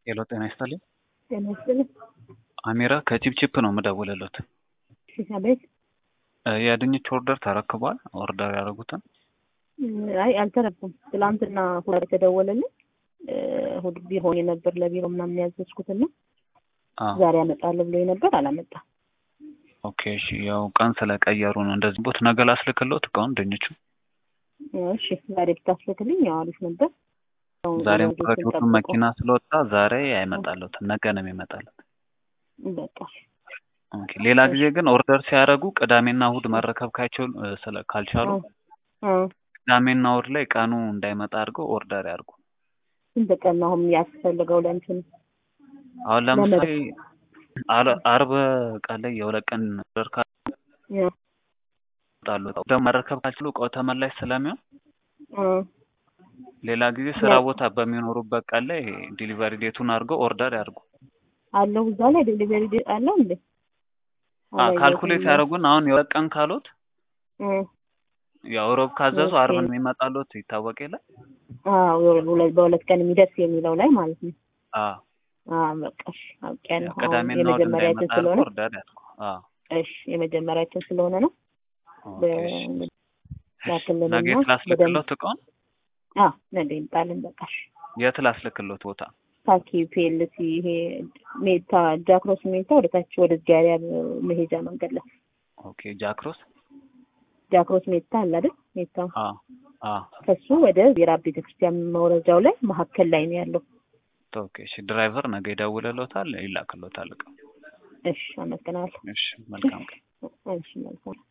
ሄሎ ጤና ይስጥልኝ። ጤና ይስጥልኝ። አሚራ ከቺፕቺፕ ነው የምደውልልዎት። እሺ፣ አቤት። እ የድንች ኦርደር ተረክቧል? ኦርደር ያደረጉትን? አይ አልተረኩም። ትላንትና ሁለት የተደወለልኝ እሑድ ቢሮ ሆኜ ነበር ለቢሮ ምናምን ያዘዝኩትና አዎ። ዛሬ አመጣለሁ ብሎ ነበር አላመጣም። ኦኬ እሺ፣ ያው ቀን ስለቀየሩ ነው እንደዚህ ቦት ነገ ላስልክልዎት እቃውን ድንቹ እሺ ዛሬ ብታስልክልኝ ያው አሪፍ ነበር። ያው ዛሬ ልጆችን ሙቀት ሁሉም ጠብቆ- መኪና ስለወጣ ዛሬ አይመጣልዎትም፣ ነገ ነው የሚመጣልዎት። በቃ ኦኬ። ሌላ ጊዜ ግን ኦርደር ሲያደርጉ ቅዳሜና እሑድ መረከብ ካይችሉ እ ስለ ካልቻሉ አ ቅዳሜና እሑድ ላይ ቀኑ እንዳይመጣ አድርገው ኦርደር ያድርጉ። ስንት ቀን ነው አሁን ያስፈልገው ለእንትን አሁን ለምሳሌ አለ- አርብ ቀን ላይ የሁለት ቀን ኦርደር ያ ካሉ ደግሞ መረከብ ካልችሉ እቃው ተመላሽ ስለሚሆን አ ሌላ ጊዜ ስራ ያ- ቦታ በሚኖሩበት ቀን ላይ ዲሊቨሪ ዴቱን አድርገው ኦርደር ያድርጉ። አለው እዛ ላይ ዴሊቨሪ ዴት አለው እንዴ? አላየሁትም። ካልኩሌት ያደርጉን አሁን የሁለት ቀን ካሉት እ ያው ሮብ ካዘዙ ኦኬ። አርብን የሚመጣሉት ይታወቅ የለ አዎ የሁለት- በሁለት ቀን የሚደርስ የሚለው ላይ ማለት ነው። አዎ አዎ በቃ እሺ አውቄያለሁ። አሁን ቅዳሜና እሑድ የመጀመሪያችን እንዳይመጣ ስለሆነ አድርገው ኦርደር ያድርጉ። አዎ እሺ የመጀመሪያችን ስለሆነ ነው። ኦኬ፣ በ- እሺ። ላክልንና ነገ የት ላስልክሎት እቃውን? አዎ ነገ ይምጣልን። በቃ እሺ የት ላስልክሎት ቦታ? ታኪ ፒኤልሲ ይሄ ሜታ ጃክሮስ ሜታ ወደ ታች ወደ ጃሪያ መሄጃ መንገድ ላይ ኦኬ፣ ጃክሮስ። ጃክሮስ ሜታ አለ አይደል? ሜታ አዎ አዎ። ከሱ ወደ ዜራ ቤተክርስቲያን መውረጃው ላይ መሀከል ላይ ነው ያለው። ኦኬ፣ እሺ። ድራይቨር ነገ ይደውልልዎታል፣ ይላክልዎታል እቃው። እሺ አመሰግናለሁ። እሺ፣ መልካም ቀን። እሺ መልካም